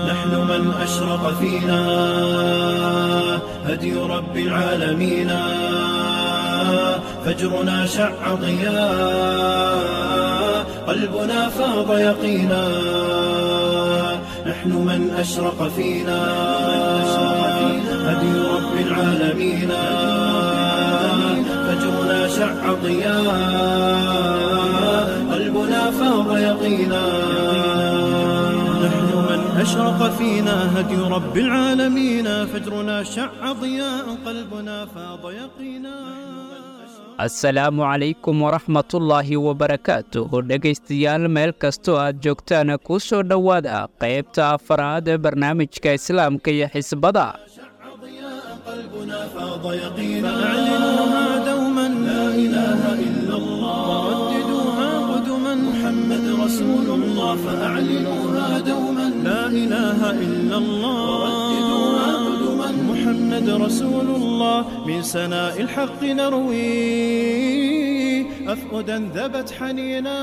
نحن من أشرق فينا هدي رب العالمين فجرنا شع ضياء قلبنا فاض يقينا نحن من أشرق فينا هدي رب العالمين فجرنا شع ضياء قلبنا فاض يقينا نحن من أشرق فينا هدي رب العالمين فجرنا شع ضياء قلبنا فاض يقينا asalaamu calaykum waraxmatullaahi wabarakaatuh dhegaystayaal meel kastoo aad joogtaan ku soo dhowaada qaybta afaraad ee barnaamijka islaamka iyo xisbada قلبنا فاض يقينا فأعلنوها دوما لا إله إلا الله ورددوها قدما محمد رسول الله فأعلنوها دوما لا إله إلا الله ورددوها قدما محمد رسول الله من سناء الحق نروي أفؤدا ذبت حنينا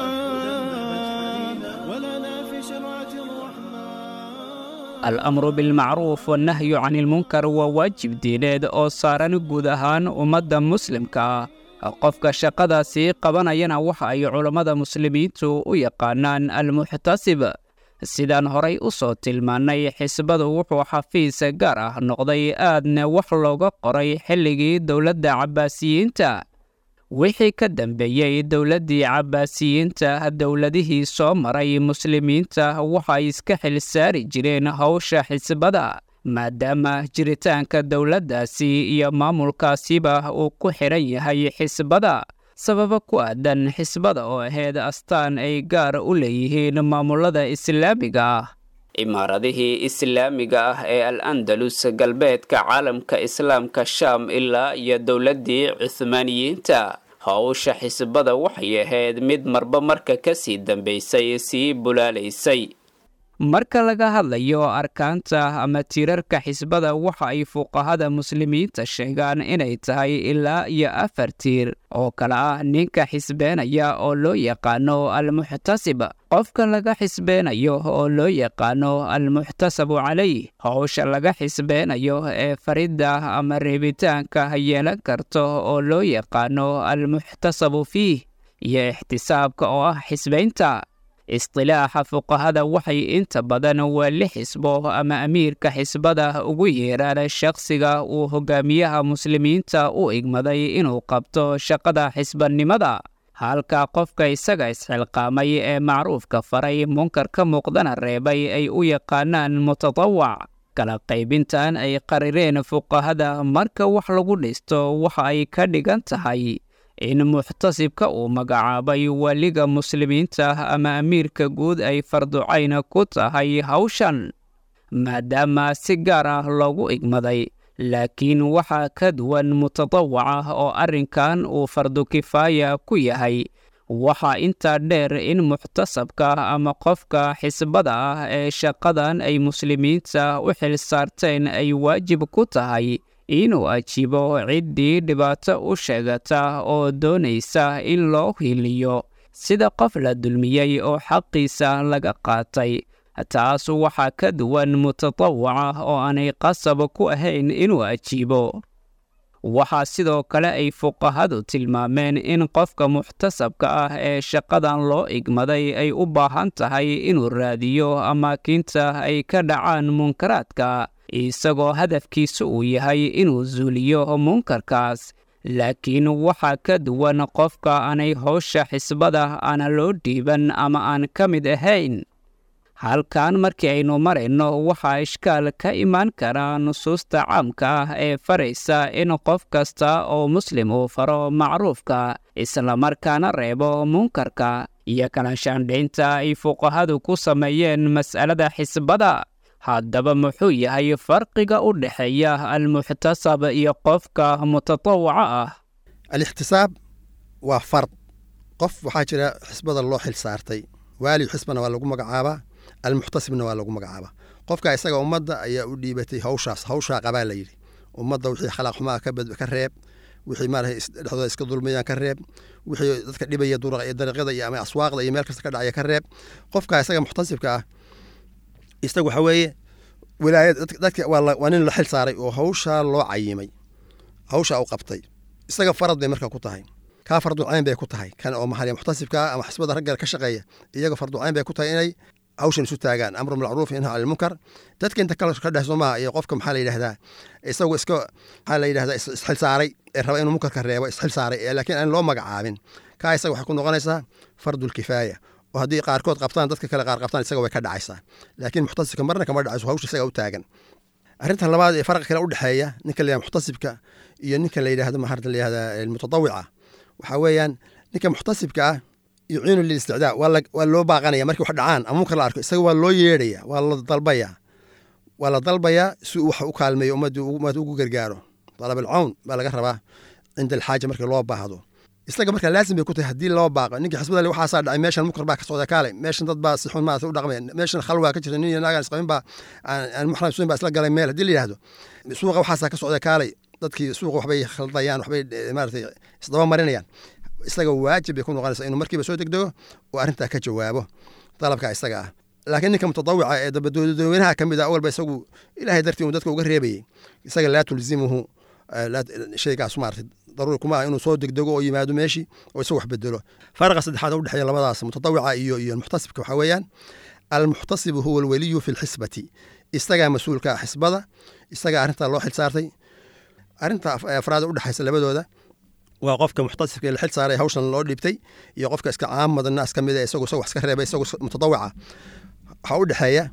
ولنا في شرعة الرحمن al-amru bilmacruuf wannahyu cani ilmunkar waa waajib diineed oo saaran guud ahaan ummadda muslimka ah qofka shaqadaasi qabanayana waxa ay culammada muslimiintu u yaqaanaan almuxtasib sidaan horay u soo tilmaannay xisbadu wuxuu xafiis gaar ah noqday aadna wax looga qoray xilligii dowladda cabbaasiyiinta wixii ka dambeeyey dowladdii cabbaasiyiinta dowladihii soo maray muslimiinta waxay iska xil saari jireen howsha xisbada maadaama jiritaanka dowladdaasi iyo maamulkaasiba uu ku xidhan yahay xisbada sababo ku aadan xisbada oo ahayd astaan ay gaar u leeyihiin maamulada islaamiga ah imaaradihii islaamiga ah ee al andalus galbeedka caalamka islaamka shaam ilaa iyo dowladdii cuhmaaniyiinta howsha xisbada waxay ahayd mid marba marka ka sii dambaysay sii bulaalaysay marka laga hadlayo arkaanta ama tiirarka xisbada waxa ay fuqahada muslimiinta sheegaan inay tahay ilaa iyo afar tiir oo kale ah ninka xisbeenaya oo loo yaqaano almuxtasib qofka laga xisbeenayo oo loo yaqaano almuxtasabu calayh howsha laga xisbeenayo ee faridda ama reebitaanka yeelan karto oo loo yaqaano almuxtasabu fiih iyo ixtisaabka oo ah xisbaynta istilaaxa fuqahada waxay inta badan waa li xisbo ama amiirka xisbada ugu yeeraan shakhsiga uu hogaamiyaha muslimiinta u igmaday inuu qabto shaqada xisbanimada halka qofka isaga isxilqaamay ee macruufka faray munkarka muuqdana reebay ay u yaqaanaan mutatawac kala qaybintan ay qarireen fuqahada marka wax lagu dhisto waxa ay ka dhigan tahay in muxtasibka uu magacaabay waliga muslimiinta ama amiirka guud ay farducayna ku tahay hawshan maadaama si gaar ah loogu igmaday laakiin waxaa ka duwan mutatawaca oo arrinkan uu fardu kifaaya ku yahay waxaa intaa dheer in muxtasabka ama qofka xisbada ah ee shaqadan ay muslimiinta u xil saarteen ay waajib ku tahay inuu ajiibo ciddii dhibaato u sheegata oo doonaysa in loo hiliyo sida qof la dulmiyey oo xaqiisa laga qaatay taas waxaa ka duwan mutatawaca oo aanay qasab ku ahayn inuu ajiibo waxaa sidoo kale ay fuqahadu tilmaameen in qofka muxtasabka ah ee shaqadan loo igmaday ay u baahan tahay inuu raadiyo amaakinta ay ka dhacaan munkaraadka isagoo hadafkiisu uu yahay inuu zuuliyo munkarkaas laakiin waxaa ka duwan qofka aanay howsha xisbada aana loo dhiiban ama aan ka mid ahayn halkan markii aynu marayno waxaa ishkaal ka imaan kara nusuusta caamka ah ee faraysa in qof kasta oo muslim uu faro macruufka islamarkaana reebo munkarka iyo kala shaandhaynta ay fuqahadu ku sameeyeen mas'alada xisbada haddaba muxuu yahay farqiga u dhexeeya almuxtasab iyo qofka mutatawaca ah alixtisaab waa fard qof waxaa jira xisbada loo xil saartay waali xisbana waa lagu magacaabaa almuxtasibna waa lagu magacaabaa qofka isaga ummadda ayaa u dhiibatay hawshaas hawshaa qabaa la yidhi ummadda wixii khalaaq xumaa ka reeb wixii maarata dhexdooda iska dulmayaan ka reeb wixii dadka dhibaya dariiqyada iyo ama aswaaqda iyo meel kasta ka dhacaya ka reeb qofka isaga muxtasibka ah isaga waxa weeye wilaayad dadka waa nin la xil saaray oo hawshaa loo cayimay hawshaa u qabtay isaga farad bay marka ku tahay kaa farducayn bay ku tahay kan oo maxaliya muxtasibkaa ama xisbada ragga ka shaqeeya iyaga farducayn bay ku tahay inay hawshan isu taagaan amru macruuf inha cani lmunkar dadka inta kale ka dhex somaha iyo qofka maxaa la yidhahdaa isagu iska maxaa la yidhahdaa isxil saaray ee raba inuu munkarka reebo isxil saaray laakiin aan loo magacaabin kaa isaga waxay ku noqonaysaa fardulkifaaya oo haddii qaarkood qabtaan dadka kale qaar qabtaan isaga way ka dhacaysaa laakiin muxtasibka marna kama dhacayso hawsha isaga u taagan arrinta labaad ee farqa kale u dhexeeya ninka la muxtasibka iyo ninka la yidhahdo maxaa la yidhahdaa mutadawica waxaa weeyaan ninka muxtasibka ah yuciinu lilisticdaa waa loo baaqanaya markii wax dhacaan ama munkar la arko isaga waa loo yeedhaya waa la dalbaya waa la dalbayaa si uu wax u kaalmeeyo ummadda ugu gargaaro dalab alcawn baa laga rabaa cinda alxaaja markii loo baahdo isaga markaa laazim bay ku tahay haddii loo baaqo ninka xisbada waxaasaa dhacay meeshan munkar baa ka socda kaale meeshan dad baa si xun maarata u dhaqmay meeshan khalwaa ka jirta nin iyo naagaan isqabin baa aan muxram suin baa isla galay meel haddii la yidhahdo suuqa waxaasaa ka socda kaalay dadkii suuqa waxbay khaldayaan waxbay maaratay isdaba marinayaan isaga waajib bay ku noqonaysaa inuu markiiba soo degdego oo arrintaa ka jawaabo dalabka isaga ah laakiin ninka mutadawica ee dabadoodawenaha ka mid ah awalba isagu ilaahay dartii uu dadka uga reebayey isaga laa tulzimuhu shaygaas maarata daruuri kuma ah inuu soo degdego oo yimaado meeshii oo isagu wax bedelo faraqa saddexaad u dhexeeya labadaas mutadawica iyo iyo muxtasibka waxaa weeyaan almuxtasibu huwa alweliyu fi lxisbati isagaa mas-uulka ah xisbada isagaa arrintaa loo xil saartay arrinta afraad u dhexaysa labadooda waa qofka muxtasibka la xil saaray hawshan loo dhiibtay iyo qofka iska caamada naas ka mid isagu isagu wax iska reebay isagu mutadawica waxaa u dhexeeya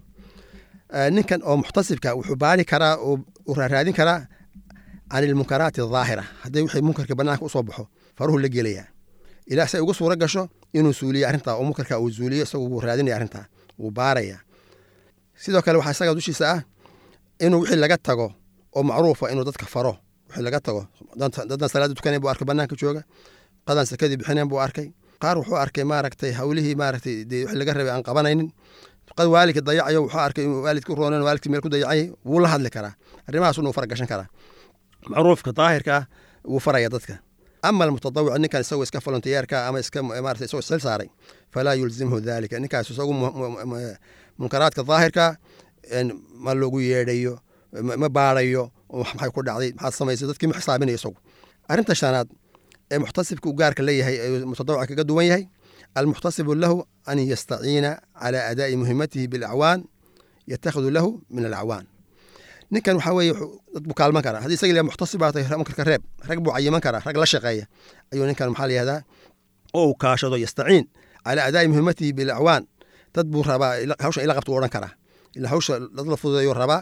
ninkan oo muxtasibka wuxuu baari karaa oo raaraadin karaa can ilmunkaraati adaahira haddii wixii munkarka banaanka usoo baxo faruhu la gelayaa ilaa say ugu suuro gasho inuu suuliyo arrintaa oo munkarka uu zuuliyo isagu wuu raadinaya arrintaa wuu baaraya sidoo kale waxaa isaga dushiisa ah inuu wixii laga tago oo macruufa inuu dadka faro wixii laga tago dadaan salaada tukanayn buu arkay banaanka jooga qadaan sakadii bixinayn buu arkay qaar wuxuu arkay maaragtay hawlihii maaragtay dee wixii laga rabay aan qabanaynin qad waalidka dayacayo wuxuu arkay inuu waalidka u roonan waalidkii meel ku dayacay wuu la hadli karaa arrimahaas inuu faragashan karaa macruufka daahirka ah wuu faraya dadka ama almutadawic ninkan isagoo iska volontiyeerka ama iska maarata isagoo isxil saaray falaa yulzimhu dalika ninkaas isagu munkaraadka daahirka ma loogu yeedhayo ma baarayo maxay ku dhacday maxaad samaysay dadkii ma xisaabinayo isagu arrinta shanaad ee muxtasibka uu gaarka leeyahay ee mutadawica kaga duwan yahay almuxtasibu lahu an yastaciina cala adaa'i muhimatihi bilacwaan yatakhidu lahu min alacwaan ninkan waxaa weeye dad buu kaalman karaa haddii isaga muxtasib baa tahay munkarka reeb rag buu cayiman karaa rag la shaqeeya ayuu ninkan maxaa la yihahdaa oo uu kaashado yastaciin calaa adaa'i muhimatihi bilacwaan dad buu rabaa hawshan ila qabta u odhan karaa ilaa hawsha dad la fududeeyuu rabaa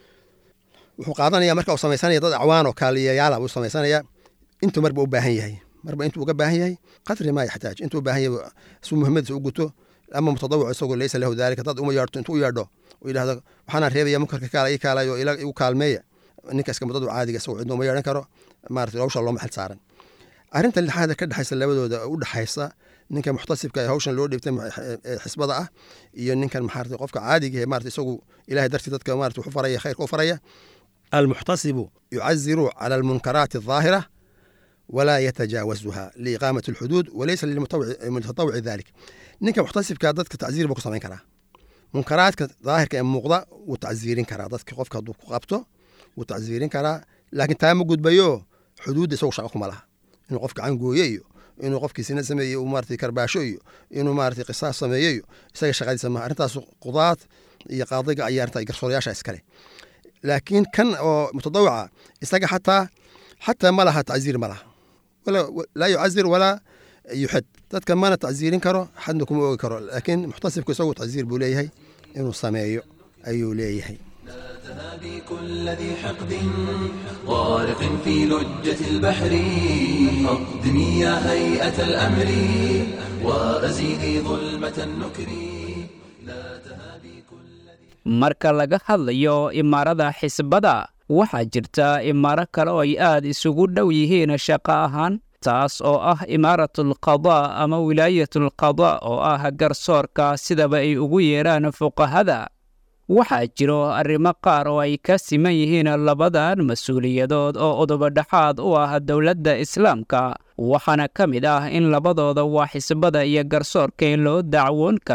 wuxuu qaadanaya marka uu samaysanaya dad acwaan oo kaaliyayaala buu samaysanaya intuu marba u baahan yahay marba intuu uga baahan yahay qadri maa yaxtaaj intuu u baahan yahay si muhiimadiisa u guto ama mutadawic isagoo laysa lahu daalika dad uma yeedhto intuu u yeedho u yidhahdo waxaanaan reebaya munkarka kaala ii kaalayo igu kaalmeeya ninka iska mudadu caadiga isagoo cidna uma yeedhan karo maarata hawsha looma xil saaran arrinta lixaada ka dhexaysa labadooda u dhexaysa ninka muxtasibka ee hawshan loo dhiibtay xisbada ah iyo ninkan maxaarata qofka caadiga ee maarata isagu ilahay dartii dadka maarata wuxu faraya khayrka u faraya almuxtasibu yucaziru cala almunkaraati aldaahira walaa yatajaawazuha liiqaamati alxuduud walaysa lilmutatawici dalik ninka muxtasibka dadka tacziir buu ku samayn karaa munkaraadka daahirka ee muuqda wuu tacziirin karaa dadka qofka hadduu ku qabto wuu tacziirin karaa laakiin taa ma gudbayo xuduudda isagu shaqa kuma laha inuu qof gacan gooye iyo inuu qofkii sina sameeye uu maarata karbaasho iyo inuu maarata qisaas sameeyo iyo isaga shaqadiisa maha arrintaas qudaad iyo qaadiga ayaa arrinta garsoorayaasha iskale laakiin kan oo mutadawica isaga xataa xataa ma laha tacziir ma laha laa yucazir walaa yuxid dadka mana tacziirin karo xadna kuma ogi karo laakiin muxtasibku isagu tacziir buu leeyahay inuu sameeyo ayuu leeyahay تنادي كل ذي حقد غارق في لجة البحر أقدمي يا هيئة الأمر وأزيدي ظلمة النكر لا تهابي كل ذي marka laga hadlayo imaarada xisbada waxaa jirta imaaro kale oo ay aad isugu dhow yihiin shaqo ahaan taas oo ah imaaratalqadaa ama wilaayatulqadaa oo ah garsoorka sidaba ay ugu yeedhaan fuqahada waxaa jiro arrimo qaar oo ay ka siman yihiin labadan mas-uuliyadood oo udubadhaxaad u ah dowladda islaamka waxaana ka mid ah in labadooda waa xisbada iyo garsoorka loo dacwoon karo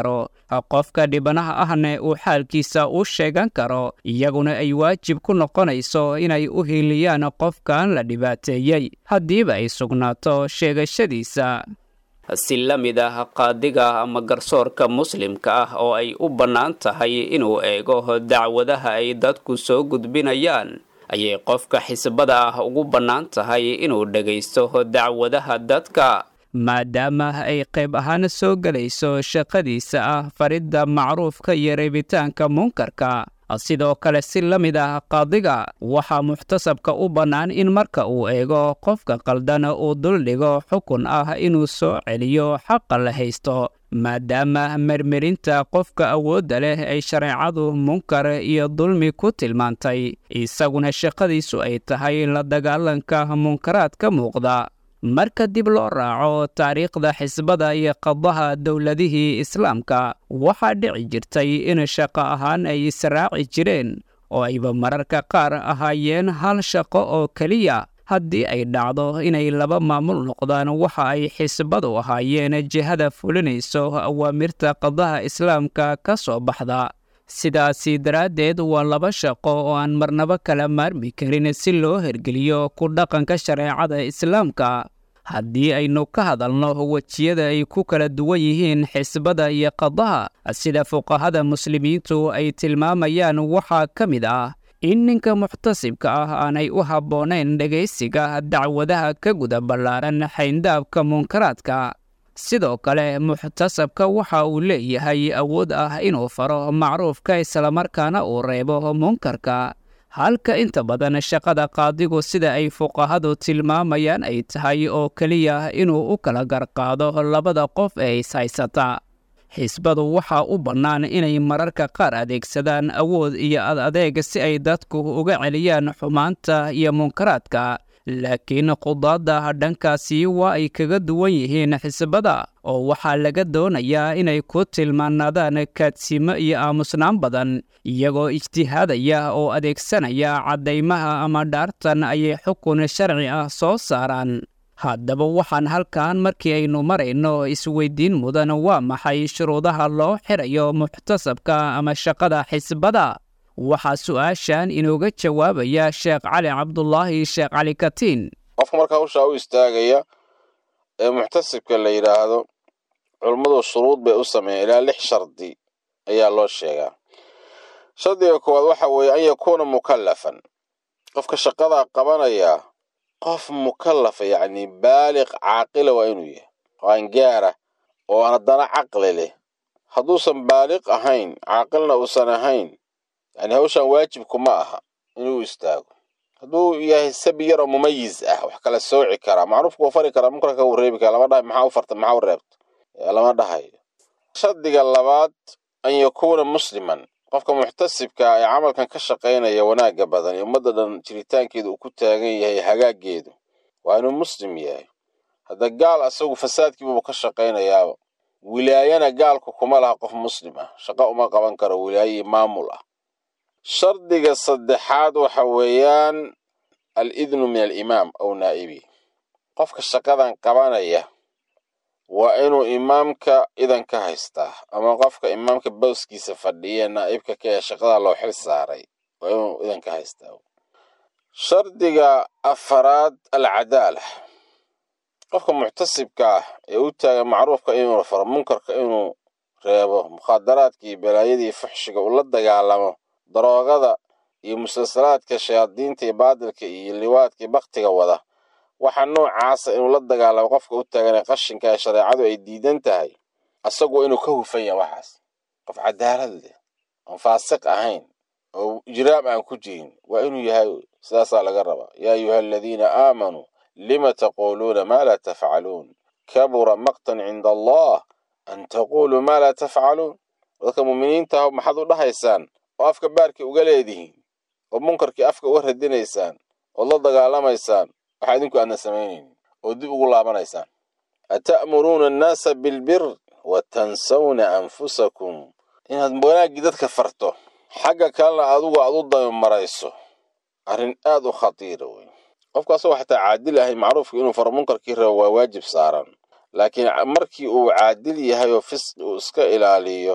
qofka dhibanaha ahna uu xaalkiisa u sheegan karo iyaguna ay waajib ku noqonayso inay u hiiliyaan qofkan la dhibaateeyey haddiiba ay sugnaato sheegashadiisa si la mid ah qaadiga ama garsoorka muslimka ah oo ay u bannaan tahay inuu eego dacwadaha ay dadku soo gudbinayaan ayay qofka xisbada ah ugu bannaan tahay inuu dhegaysto dacwadaha dadka maadaama ay qayb ahaan soo gelayso shaqadiisa ah faridda macruufka iyo reebitaanka munkarka sidoo kale si la mid ah qaadiga waxaa muxtasabka u bannaan in marka uu eego qofka qaldan uu duldhigo xukun ah inuu soo celiyo xaqa la haysto maadaama mermerinta qofka awoodda leh ay shareecadu munkar iyo dulmi ku tilmaantay isaguna shaqadiisu ay tahay la dagaalanka munkaraadka muuqda marka dib loo raaco taariikhda xisbada iyo qadaha dowladihii islaamka waxaa dhici jirtay in shaqo ahaan ay israaci jireen oo ayba mararka qaar ahaayeen hal shaqo oo keliya haddii ay dhacdo inay laba maamul noqdaan waxa ay xisbadu ahaayeen jihada fulinayso awaamirta qadaha islaamka ka soo baxda sidaasi daraaddeed waa laba shaqo oo aan marnabo kala maarmi karin si loo hergeliyo ku dhaqanka shareecada islaamka haddii aynu ka hadalno wejiyada ay ku kala duwan yihiin xisbada iyo qadaha sida fuqahada muslimiintu ay tilmaamayaan waxaa ka mid ah in ninka muxtasibka ah aanay u habboonayn dhegaysiga dacwadaha ka guda ballaaran xayndaabka munkaraadka sidoo kale muxtasabka waxa uu leeyahay awood ah inuu faro macruufka islamarkaana uu reebo munkarka halka inta badan shaqada qaadigu sida ay fuqahadu tilmaamayaan ay tahay oo keliya inuu u kala garqaado labada qof ee ishaysata xisbadu waxaa u bannaan inay mararka qaar adeegsadaan awood iyo ad adeeg si ay dadku uga celiyaan xumaanta iyo munkaraadka laakiin qudaadda dhankaasi waa ay kaga duwan yihiin xisbada oo waxaa laga doonayaa inay ku tilmaanaadaan kaadsimo iyo aamusnaan badan iyagoo ijtihaadaya oo adeegsanaya caddaymaha ama dhaartan ayay xukun sharci ah soo saaraan haddaba waxaan halkan markii aynu marayno isweydiin mudan waa maxay shuruudaha loo xirayo muxtasabka ama shaqada xisbada waxaa su-aashan inooga jawaabaya sheekh cali cabdulaahi sheekh cali katiin qofka marka hawshaa u istaagaya ee muxtasibka la yidhaahdo culummadu shuruud bay u sameeyeen ilaa lix shardi ayaa loo sheegaa shardiga koowaad waxa weeye an yakuuna mukallafan qofka shaqadaa qabanaya qof mukallafa yacni baaliq caaqila waa inuu yahay qaangaara oo haddana caqli leh hadduusan baaliq ahayn caaqilna uusan ahayn yani hawshan waajibku ma aha inuu istaago hadduu yahay sabi yar oo mumayiz ah wax kala sooci karaa macruufka uu fari karaa munkarka uu reebi karaa lama dhahay maxaa u farta maxaa u reebta lama dhahayo shardiga labaad an yakuuna musliman qofka muxtasibka ee camalkan ka shaqaynaya wanaagga badan ee ummadda dhan jiritaankeeda uu ku taagan yahay hagaaggeedu waa inuu muslim yahay hadda gaal asagu fasaadkiibuu ka shaqaynayaaba wilaayana gaalku kuma laha qof muslim ah shaqo uma qaban karo wilaaye maamul ah shardiga saddexaad waxa weeyaan al idnu min alimaam aw naa'ibi qofka shaqadan qabanaya waa inuu imaamka idan ka haystaa ama qofka imaamka bowskiisa fadhiya naa'ibka ka ee shaqada loo xil saaray waa inuu idan ka haystaa shardiga afaraad alcadaala qofka muxtasibka ah ee u taagan macruufka inuu faro munkarka inuu reebo mukhaadaraadkii balaayadii fuxshiga uu la dagaalamo daroogada iyo musalsalaadka shayaadiinta iyo baadilka iyo liwaadka iyo baktiga wada waxa noocaasa inuu la dagaalamo qofka u taaganee qashinka ee shareecadu ay diidan tahay asagu waa inuu ka hufan yahay waxaas qof cadaalad leh oon faasiq ahayn oo ijraam aan ku jirin waa inuu yahay sidaasaa laga rabaa yaa ayuha aladiina aamanuu lima taquuluuna maa laa tafcaluun kabura maqtan cinda allah an taquuluu maa laa tafcaluun dadka muuminiinta ah maxaad u dhahaysaan oo afka baarkii uga leedihiin oo munkarkii afka uga radinaysaan ood la dagaalamaysaan waxaa idinku aadna samaynaynin oo dib ugu laabanaysaan ata'muruuna annaasa bilbir wa tansawna anfusakum inaad wanaaggii dadka farto xagga kalena adigu aad u damimarayso arrin aad u khatiira wey qofka asagoo xataa caadil ahay macruufka inuu faro munkarkii rabo waa waajib saaran laakiin markii uu caadil yahay oo fisqi uu iska ilaaliyo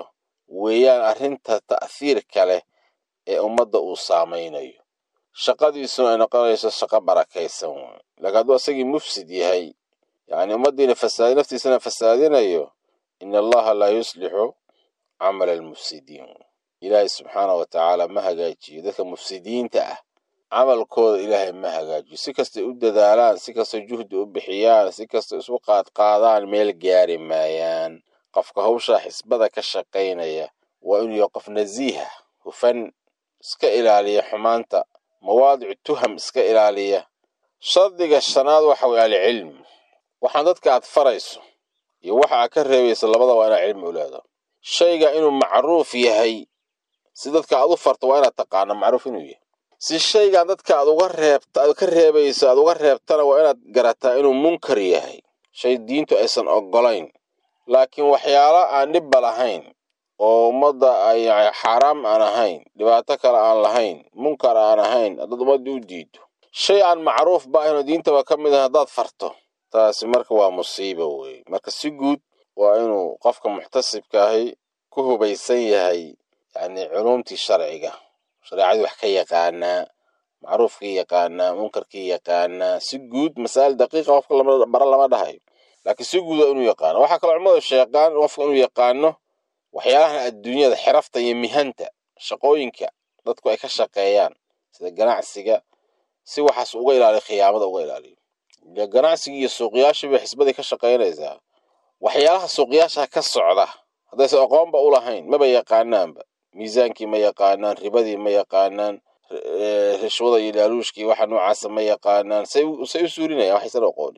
weeyaan arrinta ta'hiirka leh ee ummadda uu saamaynayo shaqadiisuna ay noqonayso shaqo barakaysan wey laakiin hadduu asagii mufsid yahay yacni ummaddiina fasaadi naftiisana fasaadinayo in allaha laa yuslixu camala almufsidiin ilaahay subxaana wa tacaala ma hagaajiyo dadka mufsidiinta ah camalkooda ilaahay ma hagaajiyo si kastay u dadaalaan si kastay juhdi u bixiyaan si kastay isu qaadqaadaan meel gaari maayaan qofka hawshaa xisbada ka shaqaynaya waa inuu yahay qof nasiiha hufan iska ilaaliya xumaanta mawaadicu tuham iska ilaaliya shardiga shanaad waxa weye alcilm waxaan dadka aad farayso iyo waxa aad ka reebayso labada waa inaad cilmi u leedo shayga inuu macruuf yahay si dadka aad u farto waa inaad taqaano macruuf inuu yahay si shaygan dadka aad uga reebta aad ka reebayso aad uga reebtana waa inaad garataa inuu munkar yahay shay diintu aysan oggolayn laakiin waxyaalo aan dhibba lahayn oo ummadda ay xaaraam aan ahayn dhibaato kale aan lahayn munkar aan ahayn haddaad ummadda u diido shay aan macruuf ba ahayn oo diintaba ka mid ah haddaad farto taasi marka waa musiiba weeye marka si guud waa inuu qofka muxtasibka ahi ku hubaysan yahay yacni culumtii sharciga shareecadii wax ka yaqaanaa macruufkii yaqaanaa munkarkii yaqaanaa si guud masaa'il daqiiqa qofka lama bara lama dhahayo laakiin si guud waa inuu yaqaano waxaa kaloo culimadu sheeqaan qofka inuu yaqaano waxyaalahan adduunyada xirafta iyo mihanta shaqooyinka dadku ay ka shaqeeyaan sida ganacsiga si waxaas uga ilaaliyo khiyaamada uga ilaaliyo ile ganacsigii iyo suuqyaashii bay xisbadii ka shaqaynaysaa waxyaalaha suuqyaasha ka socda haddaysan aqoonba u lahayn maba yaqaanaanba miisaankii ma yaqaanaan ribadii ma yaqaanaan rishwada iyo laaluushkii waxa noocaasa ma yaqaanaan say say u suurinayaan waxaysan aqoonin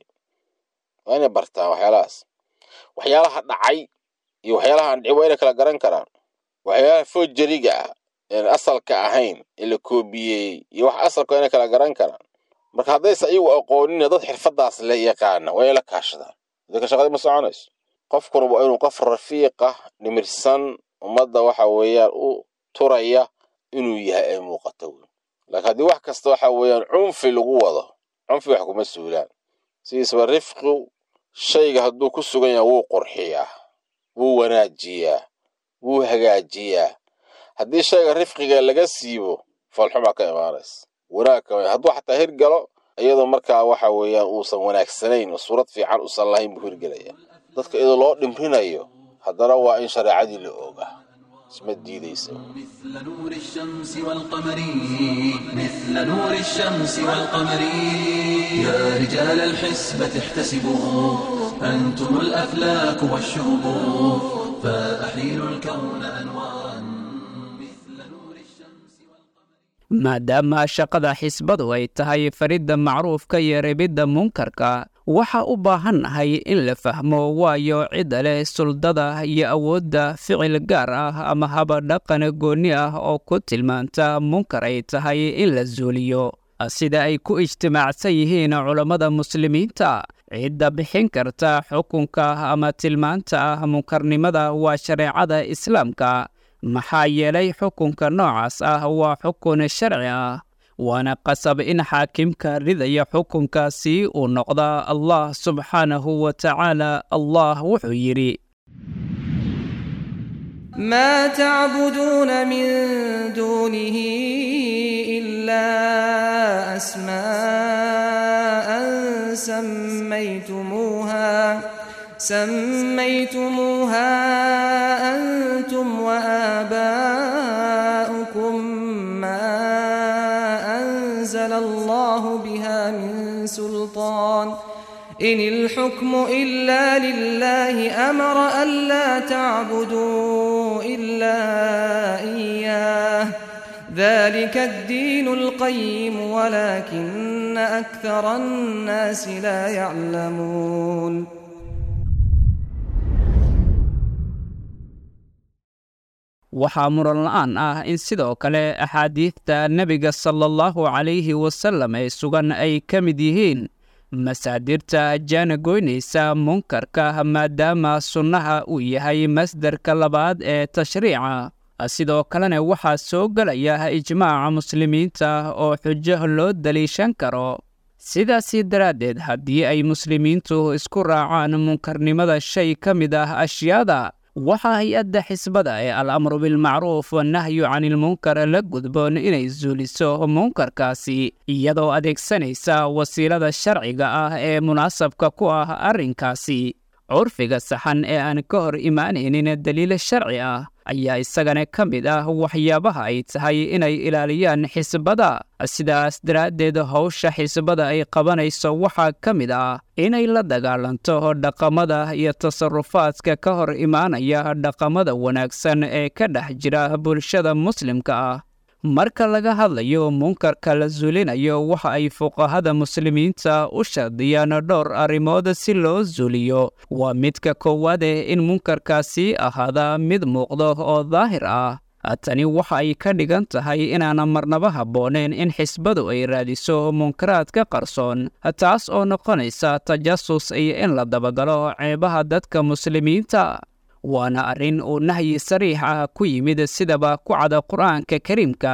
waa inay bartaan waxyaalahaas waxyaalaha dhacay iyo waxyaalaha aan dhicin waa inay kala garan karaan waxyaalaha foojariga ah een asalka ahayn ee la koobiyey iyo wax asalka waa inay kala garan karaan marka haddaysa iyagu aqoonina dad xirfadaas la yaqaana waa inay la kaashadaan dadka shaqadii ma soconayso qofkuna waa inuu qof rafiiqa dhimirsan ummadda waxa weeyaan u turaya inuu yahay ay muuqato wey laakiin haddii wax kasta waxa weeyaan cunfi lagu wado cunfi wax kuma suulaan sidiisaba rifqu shayga hadduu ku sugan yahay wuu qurxiyaa wuu wanaajiyaa wuu hagaajiyaa haddii shayga rifqiga laga siibo foolxumaa ka imaanaysa wanaag ka hadduu xataa hirgalo iyadoo markaa waxa weeyaan uusan wanaagsanayn oo suurad fiican usan lahayn buu hirgelaya dadka iyadoo loo dhimrinayo haddana waa in shareecadii la oogaa isma diidaysa مثل نور الشمس والقمر مثل نور الشمس والقمر يا رجال الحسبة احتسبوا أنتم الأفلاك والشهب فأحيلوا الكون أنوارا مثل نور الشمس والقمر maadaama shaqada xisbadu ay tahay faridda macruufka iyo rebidda munkarka waxaa u baahannahay in la fahmo waayo cidda leh suldada iyo awoodda ficil gaar ah ama habadhaqan goonni ah oo ku tilmaanta munkar ay tahay in la suuliyo sida ay ku ijtimaacsan yihiin culammada muslimiinta cidda bixin karta xukunka ama tilmaanta ah munkarnimada waa shareecada islaamka maxaa yeelay xukunka noocaas ah waa xukun sharci ah waana qasab in xaakimka ridaya xukunkaasi uu noqda allah subxaanahu wa tacaala allah wuxuu yidhi ما تعبدون من دونه إلا أسماء سميتموها سميتموها أنتم وآباؤكم ما أنزل الله بها من سلطان إن الحكم إلا لله أمر ألا تعبدوا إلا إياه ذلك الدين القيم ولكن أكثر الناس لا يعلمون waxaa muran la'aan ah in sidoo kale axaadiidta nebiga sala allahu calayhi wasallam ee sugan ay ka mid yihiin masaadirta jaana goynaysa munkarka maadaama sunnaha uu yahay masdarka labaad ee tashriica sidoo kalena waxaa soo gelaya ijmaaca muslimiinta oo xujo loo daliishan karo sidaasii daraaddeed haddii ay muslimiintu isku raacaan munkarnimada shay ka mid ah ashyaada waxaa hay-adda xisbada ee al amru bilmacruuf wannahyu canilmunkar la gudboon inay suuliso munkarkaasi iyadoo adeegsanaysa wasiilada sharciga ah ee munaasabka ku ah arrinkaasi curfiga saxan ee aan ka hor imaanaynin daliil sharci ah ayaa isagana ka mid ah waxyaabaha ay tahay inay ilaaliyaan xisbada sidaas daraaddeed howsha xisbada ay qabanayso waxaa ka mid ah inay la dagaalanto dhaqamada iyo tasarufaadka ka hor imaanaya dhaqamada wanaagsan ee ka dhex jira bulshada muslimka ah marka laga hadlayo munkarka la suulinayo waxa ay fuqahada muslimiinta u shardiyaan dhowr arrimood si loo suuliyo waa midka koowaade in munkarkaasi ahaada mid muuqdo oo daahir ah tani waxa ay ka dhigan tahay inaana marnaba habbooneen in xisbadu ay raadiso munkaraadka qarsoon taas oo noqonaysa tajasus iyo in la dabagalo ceebaha dadka muslimiinta waana arrin uu nahyi sariix ah ku yimid sidaba ku cada qur'aanka kariimka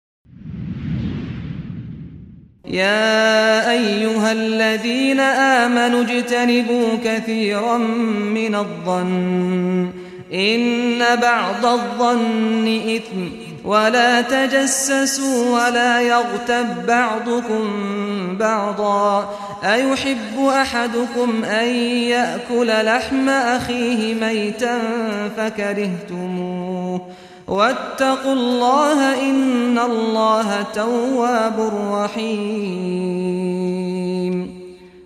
يا أيها الذين آمنوا اجتنبوا كثيرا من الظن إن بعض الظن إثم ولا تجسسوا ولا يغتب بعضكم بعضا أيحب أحدكم أن يأكل لحم أخيه ميتا فكرهتموه واتقوا الله إن الله تواب رحيم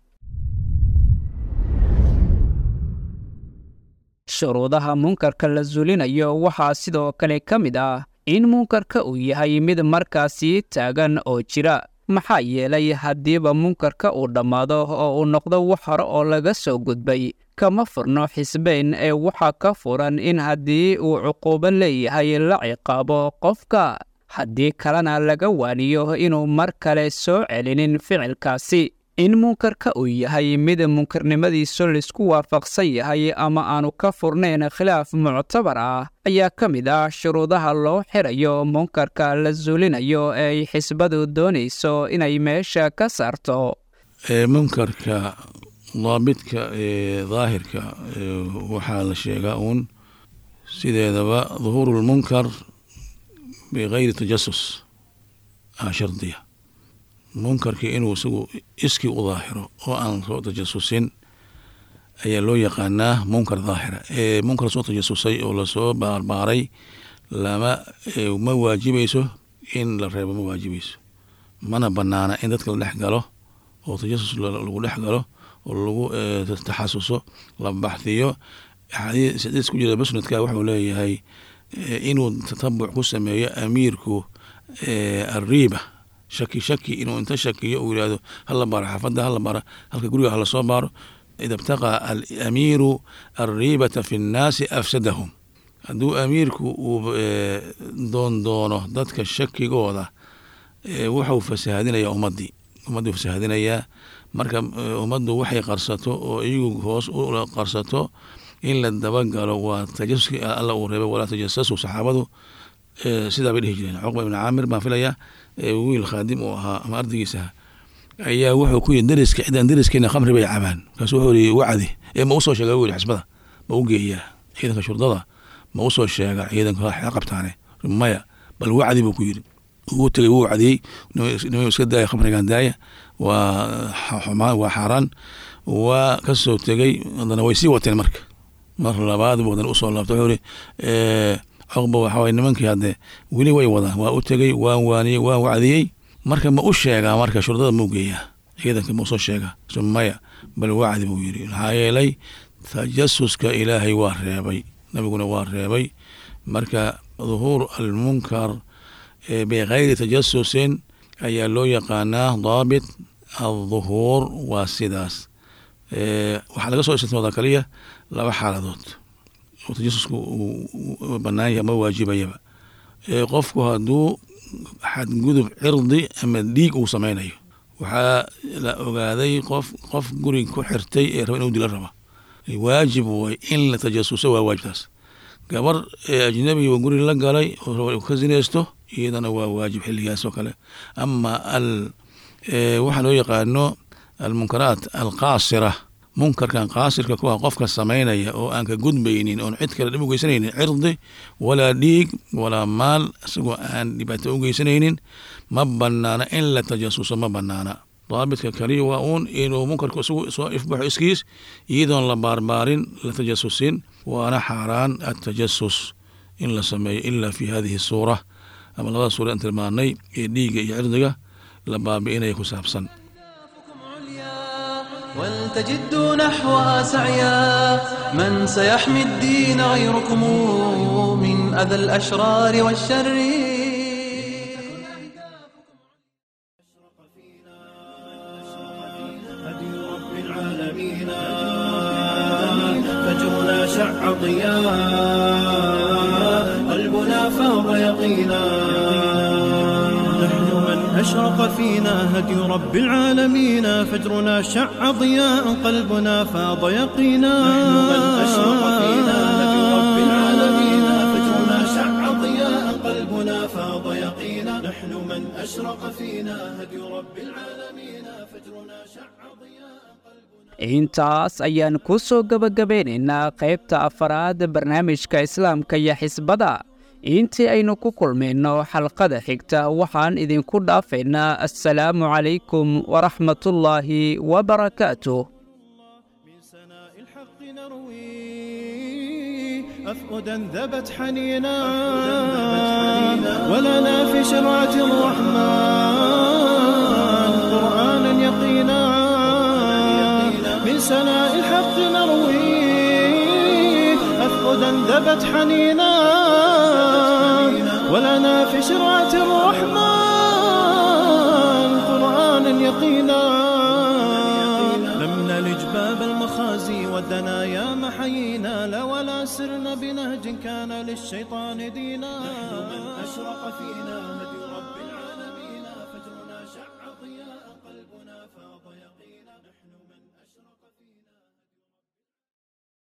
shuruudaha munkarka la suulinayo waxaa sidoo kale ka mid ah in munkarka uu yahay mid markaasi taagan oo jira maxaa yeelay haddiiba munkarka uu dhammaado oo uu noqdo wax hore oo laga soo gudbay kama furno xisbeyn ee waxaa ka furan in haddii uu cuquubo leeyahay la ciqaabo qofka haddii kalena laga waaniyo inuu mar kale soo celinin ficilkaasi in munkarka uu yahay mid munkarnimadiisu laisku waafaqsan yahay ama aanu ka furnayn khilaaf muctabar ah ayaa ka mid ah shuruudaha loo xirayo munkarka la suulinayo ee ay xisbadu doonayso inay meesha ka saarto munkarka daabidka ee daahirka waxaa la sheegaa uun sideedaba duhuuru lmunkar bikayri tajasus aa shardiya munkarkii inuu isagu iskii u daahiro oo aan soo tajasusin ayaa loo yaqaanaa munkar daahira ee munkar soo tajasusay oo lasoo baarbaaray lama ma waajibayso in la reebo ma waajibayso mana banaana in dadka la dhex galo oo tajasus lagu dhex galo oo lagu taxasuso la baxhiyo xadiis ku jira musnadka wuxuu leeyahay inuu tatabuc ku sameeyo amiirku ariiba shaki shaki inuu inta shakiyo uu yihahdo hala baaro xaafadda hala baaro halka guriga hala soo baaro ida ibtaqaa alamiiru alriibata fi nnaasi afsadahum hadduu amiirku uu doon doono dadka shakigooda wuxuu fasahaadinayaa ummaddii ummaddii fasahaadinayaa marka ummaddu waxay qarsato oo iyagu hoos u qarsato in la dabagalo waa tajasuskii alla uu reebay walaa tajasasu saxaabadu sidaa bay dhihi jireen cuqba ibn caamir baan filayaa wiil khaadim uu ahaa ama ardaygiisa ayaa wuxuu ku yiri dariska cidaan dariskeena khamri bay cabaan markaasu wuxuu yiri wacdi ee ma usoo sheega wili xisbada ma u geeyaa ciidanka shurdada ma usoo sheega ciidanka xa qabtaane maya bal wacdi buu ku yiri wuu tegay wuu wacdiyey nima iska daaya khamrigan daaya waa xumaan waa xaaraan waa ka soo tegey haddana way sii wateen marka mar labaad buu haddana usoo laabta wuxuu yiri cuqba waxa waye nimankii haddee weli way wadaan waa u tegey waan waaniyey waan wacdiyey marka ma u sheegaa marka shurdada mau geeyaa ciidanka ma usoo sheegaa maya bal wacdi buu yiri maxaa yeelay tajasuska ilaahay waa reebay nabiguna waa reebay marka duhuur almunkar bikayri tajasusin ayaa loo yaqaanaa daabit alduhuur waa sidaas waxaa laga soo istimoodaa kaliya laba xaaladood oo tajasusku uu banaan yahay ama waajibayaba qofku hadduu xadgudub cirdi ama dhiig uu sameynayo waxaa la ogaaday qof qof gurig ku xirtay ee raba inuu dila raba waajib way in la tajasuso waa waajibtaas gabar ajnabi oo guri la galay oo raba ka zinaysto iyadana waa waajib xilligaas oo kale ama al waxaa loo yaqaano almunkaraat alqaasira munkarkan qaasirka ku ah qofka samaynaya oo aan ka gudbaynin oon cid kale dhib u geysanaynin cirdi walaa dhiig walaa maal isagoo aan dhibaato u geysanaynin ma banaana in la tajasuso ma banaana daabitka kaliya waa uun inuu munkarku isagu soo ifbaxo iskiis iyadoon la baarbaarin la tajasusin waana xaaraan atajasus in la sameeyo ila fi hadihi suura ama labada suura aan tilmaanay ee dhiigga iyo cirdiga la baabi'inaya ku saabsan ولتجدوا نحوها سعيا من سيحمي الدين غيركم من أذى الأشرار والشر هدي رب العالمين فجرنا شع ضياء قلبنا فاض يقينا نحن من أشرق فينا هدي رب العالمين فجرنا شع ضياء قلبنا فاض يقينا نحن من أشرق فينا هدي رب العالمين فجرنا شع ضياء قلبنا فاض يقينا نحن من أشرق فينا هدي رب العالمين فجرنا شع ضياء intaas ayaan ku soo gebagabeynaynaa qaybta afaraad barnaamijka islaamka iyo xisbada intii aynu ku kulmayno xalqada xigta waxaan idinku dhaafaynaa assalaamu calaykum waraxmatullaahi wabarakaatuh من سناء الحق نروي أفؤدا ذبت حنينا ولنا في شرعة الرحمن قرآنا يقينا من سناء الحق نروي أفؤدا ذبت حنينا ولنا في شرعة الرحمن قرآنا يقينا لم نلج باب المخازي والدنايا محيينا لا ولا سرنا بنهج كان للشيطان دينا من أشرق فينا